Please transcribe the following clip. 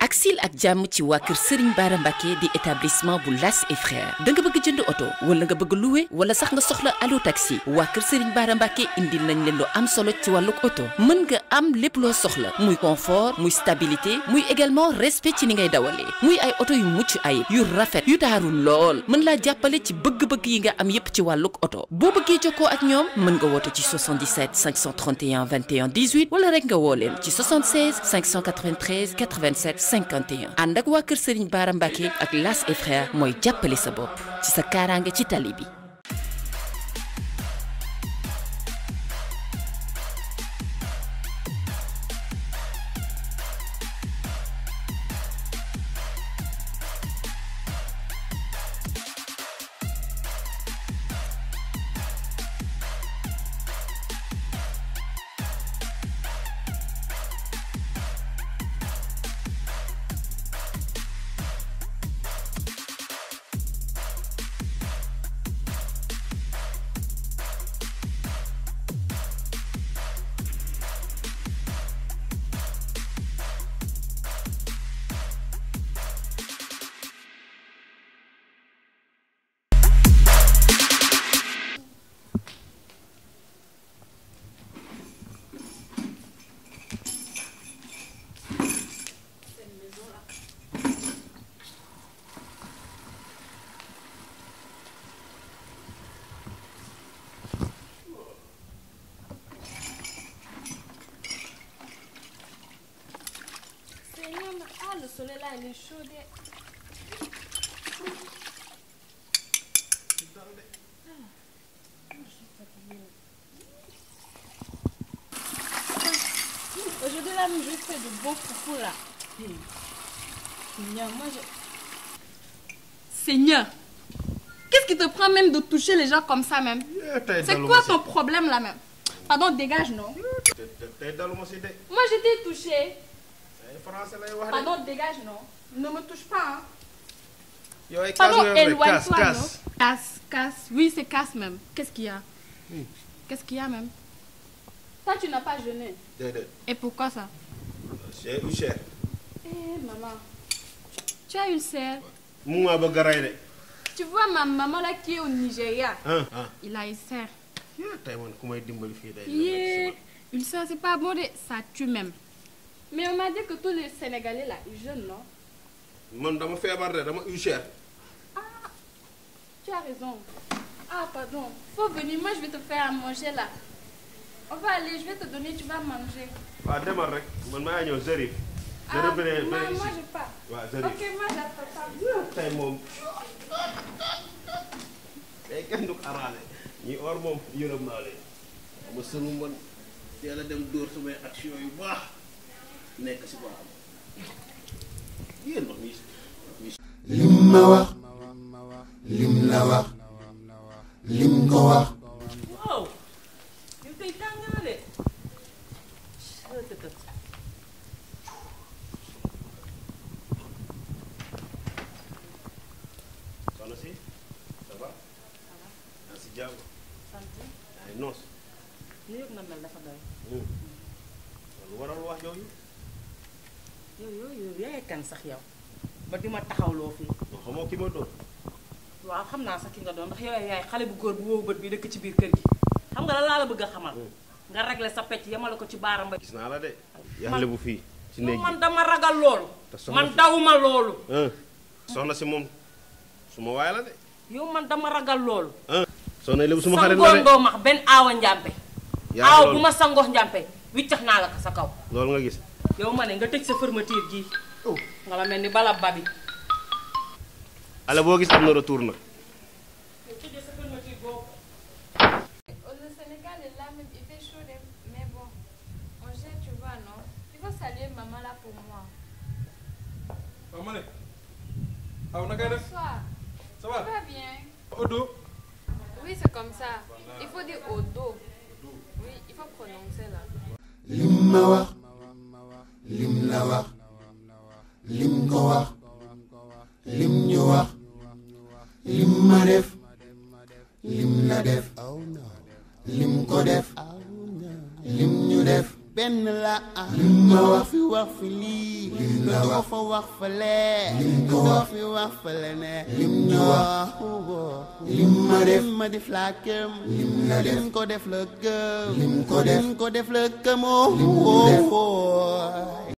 ak sil ak jàmm ci waa kër Serigne Bara Mbacké di établissement bu Las et Frères da nga bëgg jënd oto wala nga bëgg louer wala sax nga soxla allo taxi waa kër Serigne Bara Mbacké indil nañ leen lu am solo ci wàllug oto mën nga am lépp loo soxla muy confort muy stabilité muy également respect ci ni ngay dawalee muy ay oto yu mucc ayib yu rafet yu taaru lool mën laa jàppale ci bëgg-bëgg yi nga am yépp ci wàllug oto boo bëggee jokkoo ak ñoom mën nga woote ci 77 531 21 18 wala rek nga woo leen ci 76 593 87 51 ànd ak waa kër Serigne Bara Mbacké ak Las et Frères mooy jàppale sa bopp ci sa kaaraange ci tali bi. Seigneur, mais- ah, le soleil là, il est chaud. des- Ah, Aujourd'hui là, je fais de beaux foufous là. Seigneur, moi je... Seigneur, qu'est-ce qui te prend même de toucher les gens comme ça même C'est quoi ton problème là même Pardon, dégage non tey daluma si de Moi je t'ai touché. ay français lay wax de Pardon, dégage non Ne me touche pas hein. yow ay kaas Pardon, nga yor de kaas éloigne-toi, non kaas Casse, casse. Oui, c'est casse même. Qu'est-ce qu'il y a Qu'est-ce qu'il y a même Toi, tu n'as pas jeûné. déedéet Et pourquoi ça j'ai eu cher Eh, maman. Tu as ulcère. mu maa bëgg a rey de Tu vois ma maman là qui est au Nigeria. ah ah Il a ulcère. yaa tey man ku may dimbali fii day Yeah. Ulcère, c'est pas bon, de... ça tue même. Mais on m'a dit que tous les Sénégalais là, ils jeûnent, non man dama feebar de dama eu cher Tu as raison. Ah, pardon. Faut venir, moi je vais te faire à manger là. On va aller, je vais te donner, tu vas manger. waaw demal rek man maa ñëw Zerif Ah, Zerif bi moi, ne moi je pars. waaw Zerif Ok, moi j'attends pas. tey moom tey kenn du ko araale ñi or moom yërëm naa leen ama sënu man teel a dem dóor samay action yu baax nekk si baaxam yéen wax mi lim ma wax lim la wax lim ko wax waaw yow tey tàng na de soxna si ça va yaa si jàmm sant ay noos ni yëpp nga mel dafa doy lu waral wax yooyu yow yow yow yaay kan sax yow ba di ma taxawloo fii non xamoo ki ma doon waaw xam naa sax ki nga doon ndax yow yaay xale bu góor bu wow bët bi dëkk ci biir kër gi xam nga la laa la bëgg a xamal nga réglé sa pecc yemale ko ci baaram ba gis naa la de yaxle bu fii ci néeg man bi dama ragal loolu Te soxna man si- dawuma loolu ah soxna si moom suma waay la de yow man dama ragal loolu ah soxna lébu suma xarit la sangoon de doo max benn aawa njàmpe yaa ngi aaw loolu. bu ma sangox njàmpe wiccax naa la ko sa kaw loolu nga gis yow ma ne nga tëj sa fermeture gii nga ma mel ni bala babi ale boo gis am na retour nag tëjee sa fermeture boobu Le Sénégal est là, même, il fait chaud, des- mais bon, on gère, tu vois, non Il faut saluer maman là pour moi. waaw ma ne aw na ngay def Bonsoir. ça Ça va va bien Odo Oui, c'est comme ça. Il faut dire au dos. Oui, il faut prononcer là. lim ma wax lim la wax lim ko wax lim ñu wax lim ma def lim la def lim ko def lim ñu def benn la lim ma wax fi wax fi lii lim la wax fa wax fële lim ko doo wax fi wax fële ne lim ñu wax wax lim ma def lim ma def laa këm lim la def lim ko def la gëm lim ko def lim ko def la gëmoo Lim ñu def.